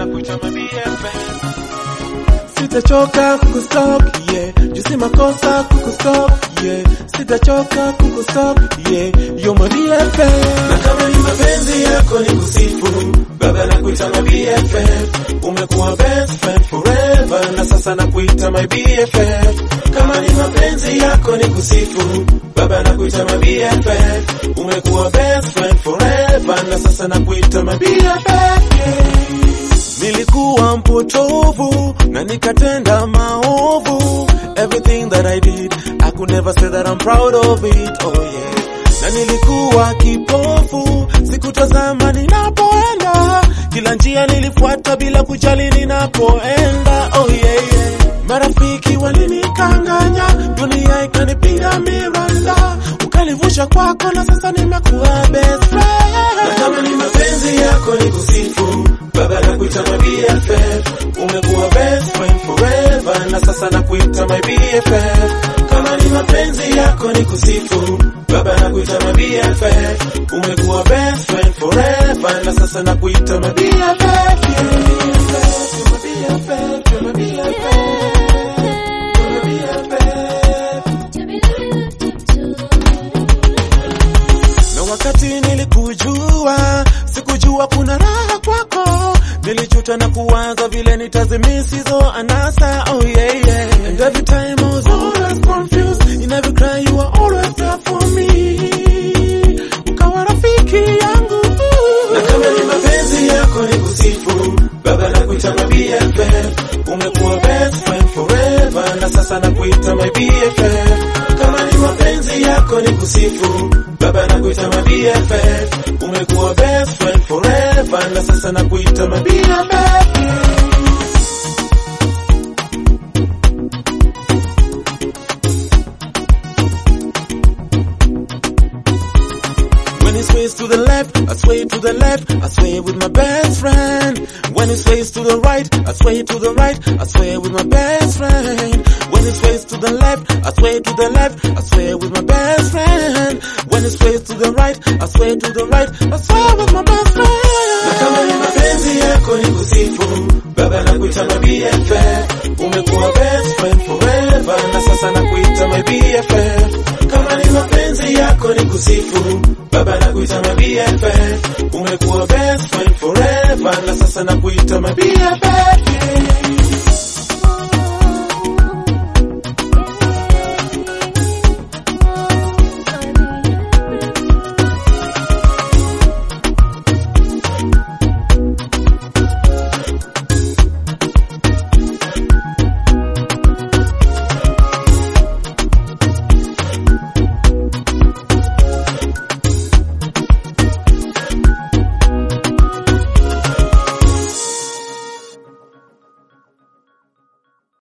nakuita my BFF. Sitachoka kukustop, yeah. Jusi makosa kukustop, yeah. Sitachoka kukustop, yeah. You're my BFF. Na kama ni mapenzi yako ni kusifu, baba nakuita my BFF. Umekuwa best friend forever, na sasa nakuita my BFF. Kama ni mapenzi yako ni kusifu, baba nakuita my BFF. Umekuwa best friend forever, na sasa nakuita my BFF. Yeah. Nilikuwa mpotovu na nikatenda maovu. Everything that I did, I could never say that I'm proud of it. Oh yeah. Na nilikuwa kipofu, sikutazama ninapoenda. Kila njia nilifuata bila kujali ninapoenda. Oh yeah, yeah. Marafiki walinikanganya, dunia ikanipiga miranda. Ukanivusha kwako na sasa nimekuwa best friend. Na kama ni mapenzi yako ni kusifu, baba nakuita my BFF. Umekuwa best friend forever, na sasa nakuita my BFF. Kama ni mapenzi yako ni kusifu, baba nakuita my BFF. Umekuwa best friend forever, na sasa nakuita my BFF. Yeah. You're my BFF, you're my BFF, you're my BFF. na wakati nilikujua sikujua kuna raha kwako nilijuta na kuwaza vile nitazimisi hizo anasa oh yeah, yeah. and every time I was always confused in every cry you were always there for me ukawa rafiki yangu Na kama ni mapenzi yako ni kusifu, baba nakuita my BFF. Umekuwa best friend forever, na sasa nakuita my BFF. Kama ni mapenzi yako ni kusifu, baba nakuita my BFF. Umekuwa best friend forever, na sasa nakuita my BFF. When he sways to the left, I sway to the left, I sway with my best friend. When he sways to the right, I sway to the right, I sway with my best friend. When he sways to the left, I sway to the left, I sway with my best friend. When he sways to the right, I sway to the right, I sway with my best Na kama ni friend. mapenzi yako ni kusifu, baba nakuita my BFF. Umekuwa best friend forever, na sasa nakuita my BFF. Kama ni mapenzi yako ni kusifu, baba nakuita my BFF. Umekuwa best friend forever, na sasa nakuita my BFF.